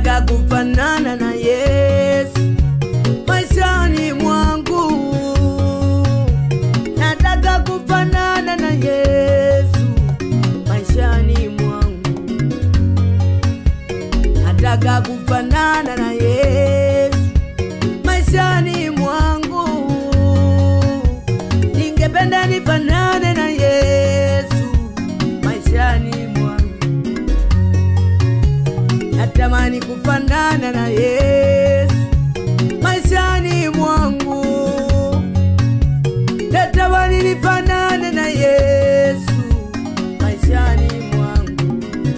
nataka kufanana na Yesu maishani mwangu, nataka kufanana na Yesu maishani mwangu, nataka kufanana na Yesu maishani mwangu, ningependa nifanane na Yesu maishani mwangu, natamani kufanana na Yesu maishani mwangu, natamani nifanane na Yesu maishani mwangu.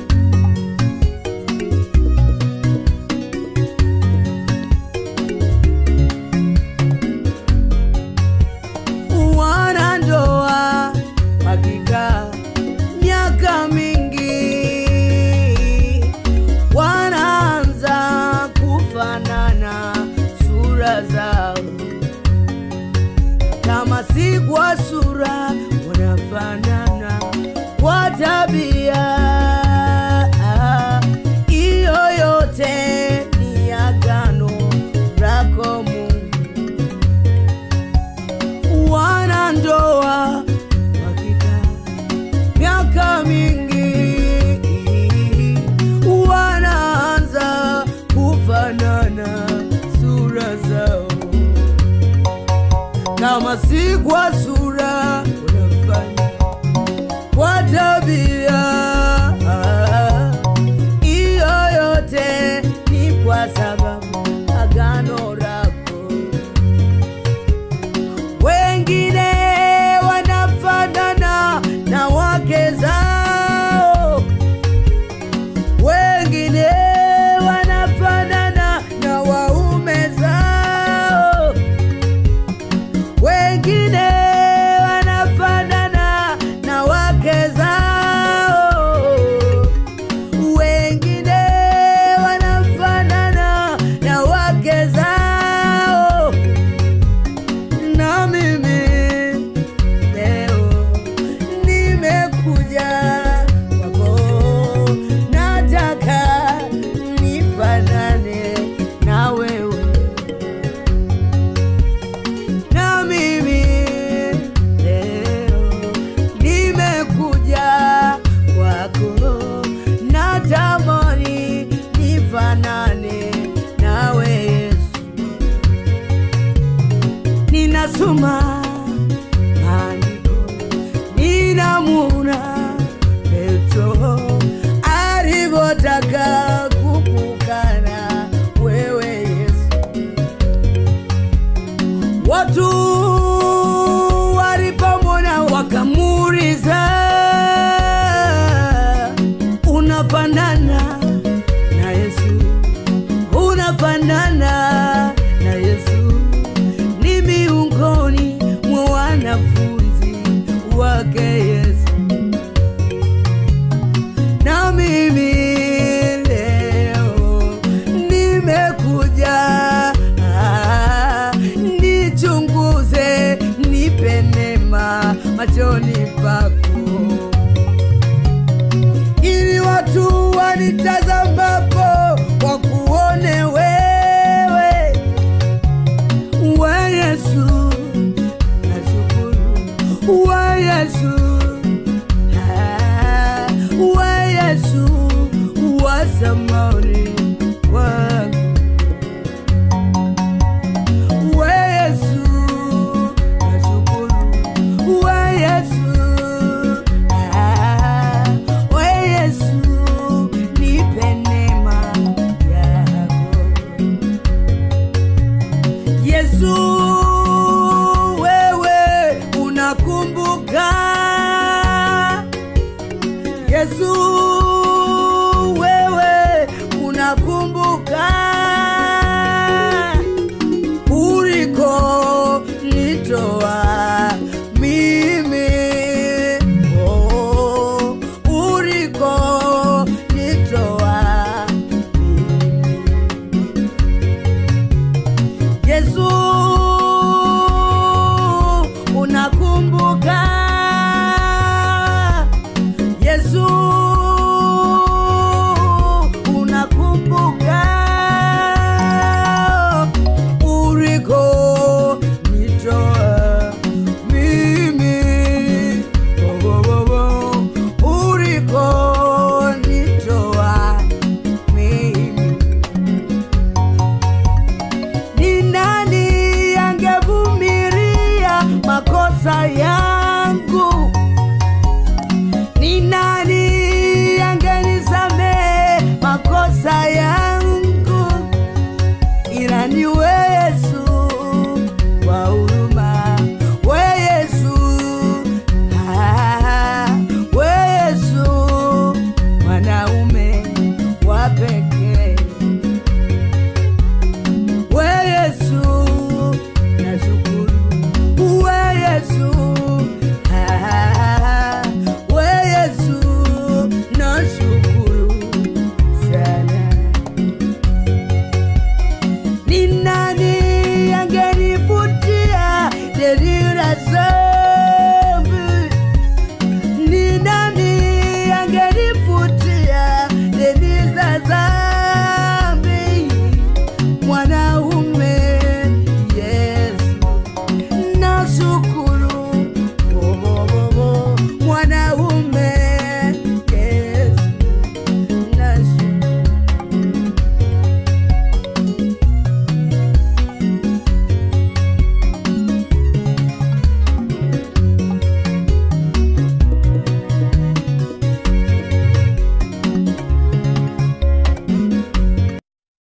wanandoa wakikaa miaka mingi wanaanza kufanana sura zao, kama si kwa sura wanafanana kwa tabia. Hiyo yote ni agano lako Mungu wanandoa wakikaa miaka mingi wanaanza kufanana sura zao, kama si kwa sura wanafanya kwa tabia. Hiyo yote ni kwa sababu agano lako wengine wanafanana na wake zao, wengine wanafanana na waume zao, wengine wanafanana na wake zao, wengine wanafanana na wake zao na mimi leo nimekuja kwako, nataka nifanane na wewe. Na mimi leo nimekuja kwako, natamani nifanane nawe Yesu ninasoma maandiko, ninamuna Petro alivyotaka kukukana wewe Yesu. Watu walipomwona wakamuuliza, unafanana na Yesu, unafanana na Yesu ni miongoni mwa wanafunzi wake Yesu. Na mimi leo nimekuja ah, nichunguze, nipe neema machoni pako ili watu wanitazamapo wakuone wewe wa Yesu, nashukuru wa Yesu, ah, wa Yesu wa zamani